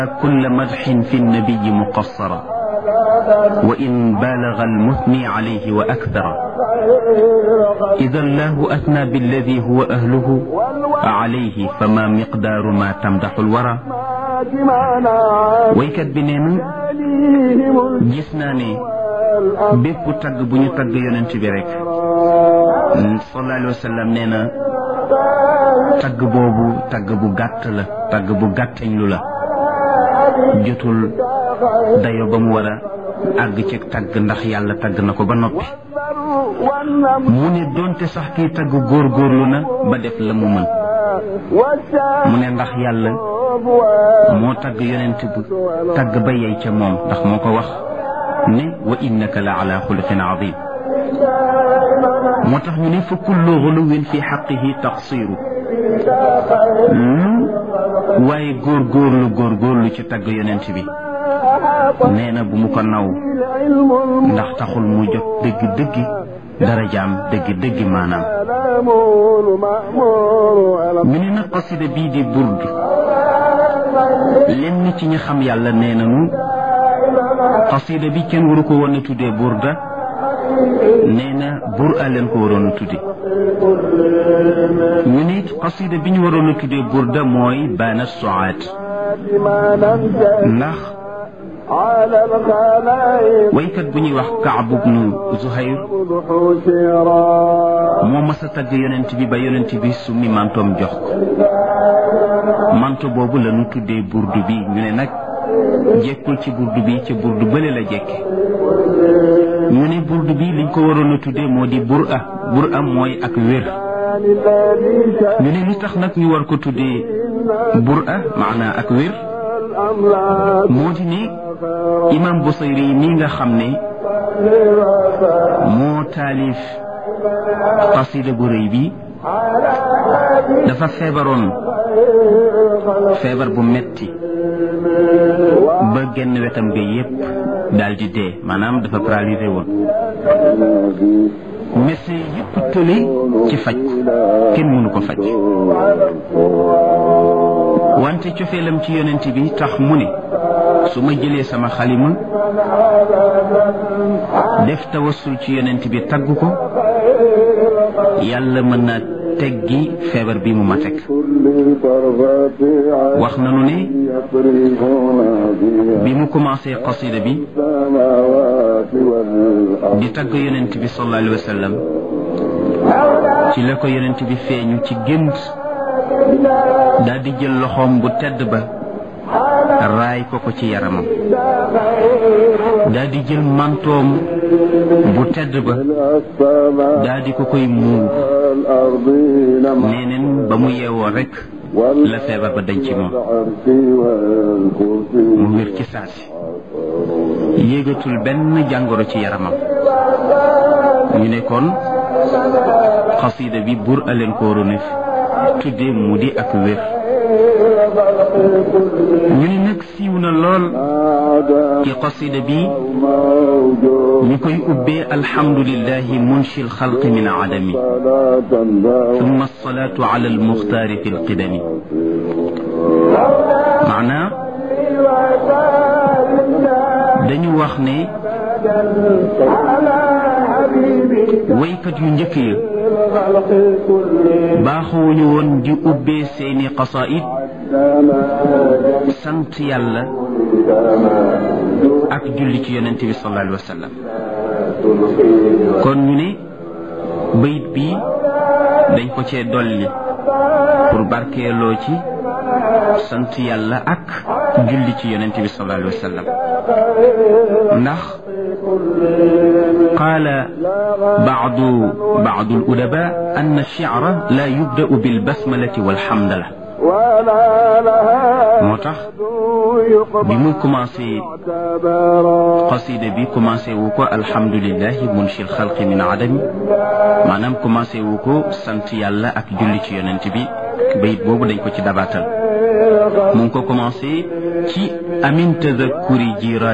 كل مدح في النبي مقصرا وإن بالغ المثني عليه وأكثر إذا الله أثنى بالذي هو أهله عليه فما مقدار ما تمدح الورى waykat bi nee na gis naa ne bépp tagg bu ñu tagg yonent bi rek sallallahu alayhi wa sallam nee na tagg boobu tagg bu gàtt la tagg bu gàttañ lu la jotul dayo ba mu war a àgg ci tagg ndax yàlla tagg na ko ba noppi mu ne doonte sax kiy tagg góorgóorlu na ba def la mu mën mu ne ndax yàlla moo tagg yonent bu tagg ba yey ca moom ndax moo ko wax ne wa innaka la ala xuluqin azim moo tax ñu ne fa kullu xuluwin fi xaqihi taqsiru lu waaye góorgóorlu góorgóorlu ci tagg yonent bi nee na bu mu ko naw ndax taxul mu jot dëgg dëggi darajaam dëgg dëggi maanaam ñu ne nag qasida bii di burd lenn ci ñi xam yàlla nee nañu qasida bi kenn waru ko woon a tuddee burda nee na bur a leen ko waroon a tudde ñu ne qasida bi ñu waroon a tuddee burda mooy baana suaat ndax waykat bu ñuy wax Kaab ibnu Zuhayr moo mas a tagg yonent bi ba yonent bi summi mantoom jox ko manto boobu la ñu tuddee burdu bi ñu ne nag jekkul ci burdu bi ca burdu bële la jekke ñu ne burdu bi liñ ko waroon a tuddee moo di bur a bur a mooy ak wér ñu ne li tax nag ñu war ko tuddee bur a maanaa ak wér moo di ne imam Busayri yi mii nga xam ne moo taalif qasida bu rëy bi dafa feebaroon feebar bu metti ba genn wetam ga yépp daal di dee maanaam dafa paralysé woon médecin yépp tële ci faj kenn mënu ko faj wante cofeelam ci yonent bi tax mu ne su ma jëlee sama xalima def tawassul ci yonent bi tagg ko yàlla mën na teggi feebar bi mu ma teg wax nanu ne bi mu commencé qasida bi di tagg yonent bi sallallahu alayhi wa sallam ci la ko yonent bi feeñu ci gént daal di jël loxoom bu tedd ba raay ko ko ci yaramam daal di jël mantoom bu tedd ba daal di ko koy muur neeneen ba mu yeewoo rek la feebar ba dañ ci moom mu wér ci saasi yéegatul benn jàngoro ci yaramam ñu ne kon xasida bi bur aleen ko waroon tudde mu di ak wér ñu ne nag siiw na lool ci qasida bi ñu koy ubbee alhamdulillahi munshi alxalqi min adami thumma alsalatu ala almuxtaari fi alqidami maanaa dañu wax ne waykat yu njëkk ya baaxuwuñu woon di ubbee seeni qasaid sant yàlla ak julli ci yonent bi sallallahu alayhi wa sallam kon ñu ne bayit bi dañ ko cee dolli pour barkeeloo ci sant yàlla ak julli ci yonent bi sallallahu alayhi wa sallam ndax qaala baadu baadu al-udaba ann ash-shi'ra la yubda'u bil basmalati wal hamdala moo tax bi mu commencé qasida bi commencé wu ko alhamdulillahi munshi alxalqi min adami maanaam commencé wu ko sant yàlla ak julli ci yonent bi bayit boobu dañ ko ci dabaatal mu ngi ko commencé ci amin tadakkuri jira